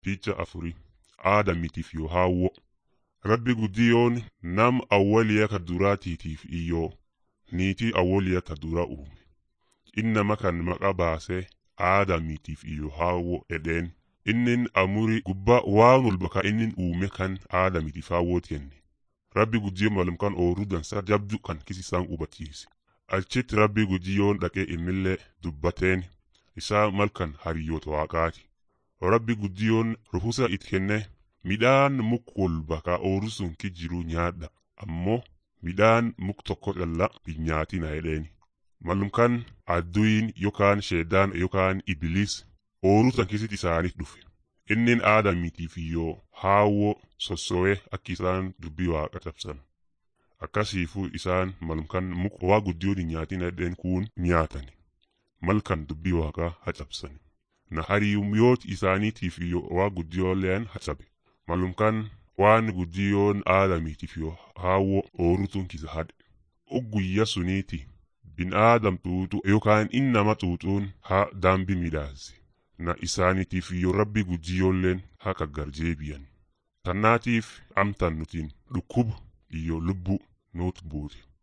Picha afurii aadamitiif yoo haawwo rabbi guddiyoon nam awwaliya ka duraatiitiif iyyoo niitii awwaliya ta dura uume innama kan maqa baasee aadamitiif iyyoo haawwo edheen innin amurii gubbaa waan walba ka innin uume kan aadamitiif haawwooti kenne rabbi guddiyoon malum kan ooruu dansa jabdu kan kisisaan hubachiise achitti rabbi guddiyoon dhaqee imillee dubbateen isaa malkan hariyyoota waaqaati rabbi guddiyoon ruhusa it kenne midhaan muk walba ka ooruu sun ki jiru nyaadha ammoo midhaan muk tokko calla hin nyaatina jedheeni malum kan adduyin yookaan sheedaan yookaan ibiliis ooruu tan keessitti isaaniif dhufe innin aadamitiif iyyoo haawwo sosso'ee akki isaan dubbii waaqa cabsan akkasiifuu isaan malum kan muk waa guddiyoon hin nyaatina jedheen kuun nyaatani malkan dubbii waaqaa hacabsani na hariyumyooti isaaniitiif iyyoo waa guddiyooleen hacabe malum kan waan guddiyoon aadamiitiif yoo haawwo oorutun kisa hadhe ugguyya suniiti bin aadam xuuxu yookaan innama xuuxuun ha daambi midhaase na isaaniitiif iyyoo rabbi guddiyoolleen ha kaggarjeebiyan tannaatiif amtan nutiin dhukkubu iyyoo lubbu nuut buute